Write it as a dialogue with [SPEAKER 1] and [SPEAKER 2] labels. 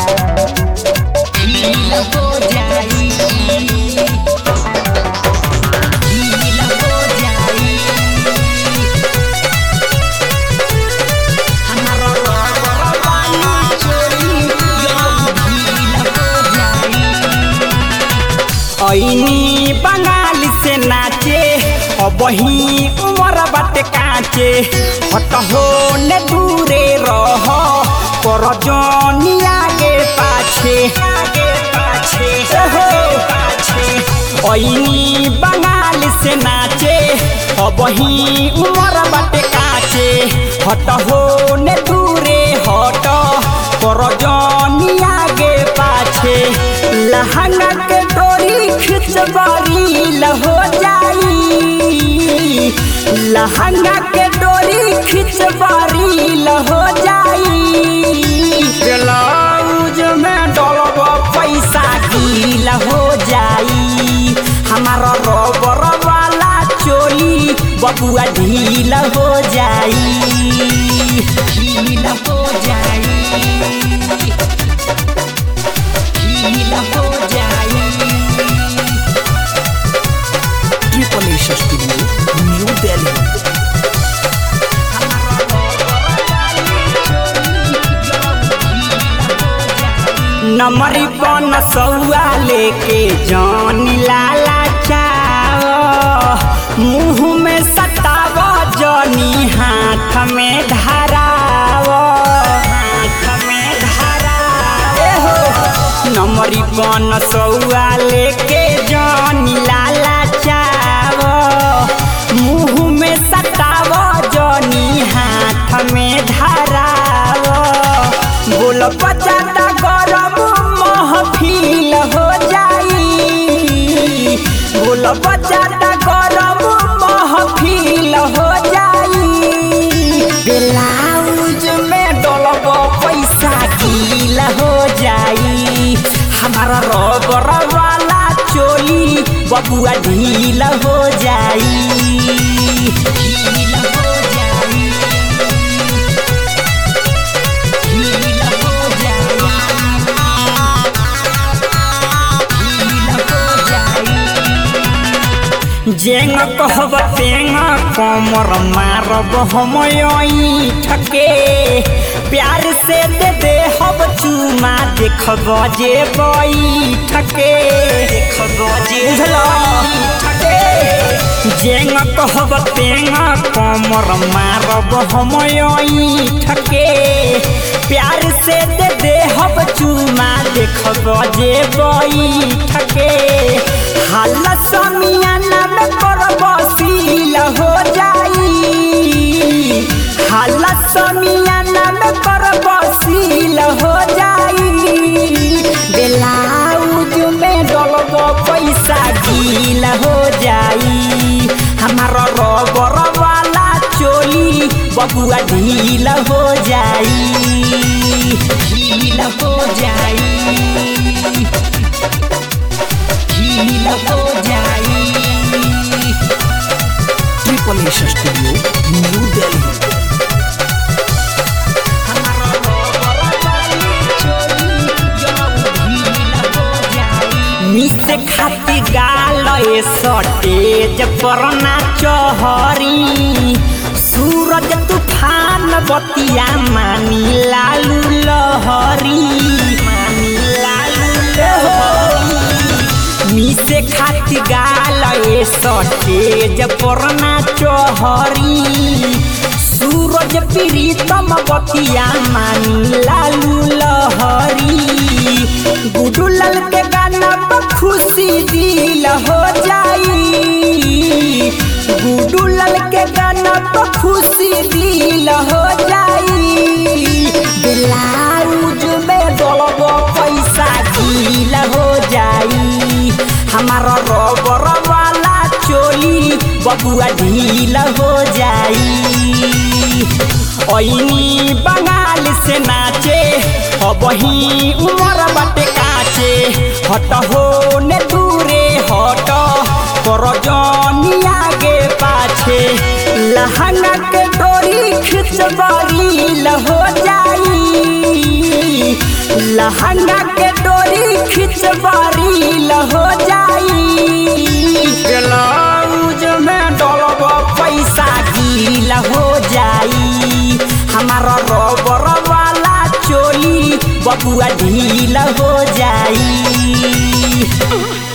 [SPEAKER 1] ढील हो जाई ढील हो जाई हमारा रबर वाली चोली यो ढील हो जाई
[SPEAKER 2] ऐनी बंगाल से नाचे अबही उमर बाटे काचे हट हो ने दूरे रह कर जनी आगे पाछे आगे पाछे हो पाछे ऐनी बंगाल से नाचे अबही उमर बाटे काचे हट हो ने दूरे हट कर जनी आगे पाछे लहंगा के डोरी खिंचवारी लहो जाई लहंगा के डोरी खिंचवारी लहो जाई ब्लाउज में डलब पैसा गील हो जाई हमारा रबर वाला चोली बबुआ ढील हो जाई
[SPEAKER 1] ढील हो जाई ढील हो जाई
[SPEAKER 3] Triple A Studio, New Delhi.
[SPEAKER 2] नमरी पन सौआ लेके जान लाला चाव मुंह में सताव जनी हाथ में धराव हाथ में धराव ए हो नमरी पन सौआ लेके जान लाला चाव मुंह में सताव जनी हाथ में धराव बोल बजाता गरम महफिल हो जाई बोल बजाता गरम महफिल हो जाई ब्लाउज में डलब पैसा गील हो जाई हमारा रबर वाला चोली बबुआ ढील हो जाई
[SPEAKER 1] ढील हो जाई ढील हो जाई ढील हो जाई
[SPEAKER 2] जेंग कहब तेंग कमर मारब हम ठके प्यार से दे दे हब चुमा देखब जे बैठके देखब जे ठके जेंग कहब तेंग कमर मारब हम ठके प्यार से दे दे हब चुमा देखब जे बैठके हाल समियाना में करब सील हो जाई हाल समियाना में करब सील हो जाई ब्लाउज में डलब पैसा गील हो जाई हमारा रबर वाला चोली बबुआ ढील हो जाई
[SPEAKER 1] ढील हो जाई ढील हो जाई
[SPEAKER 3] Triple A Studio, New Delhi.
[SPEAKER 2] मिस खाती गाल ए सटेज पर ना चहरी सूरज तूफान बतिया मानी लालू लहरी मानी लालू लहरी मिसे खाती गाल ए सटेज पर ना चहरी सूरज प्रीतम बतिया मानी लालू लहरी गुडू लाल के गाना पर खुशी दिल हो जाई गुडू लाल के गाना पर खुशी दिल हो जाई ब्लाउज में डलब पैसा दिल हो जाई हमारा रबर वाला चोली बबुआ ढील हो जाई ऐनी बंगाल से नाचे अबही उमर बाटे काचे हट हो ने दूरे हट कर जनी आगे पाछे लहंगा के डोरी खिंचवारी हो जाई लहंगा के डोरी खिंचबारी हो जाई ब्लाउज में डलब पैसा गील हो जाई हमारा रबर वाला चोली बबुआ ढील हो जाई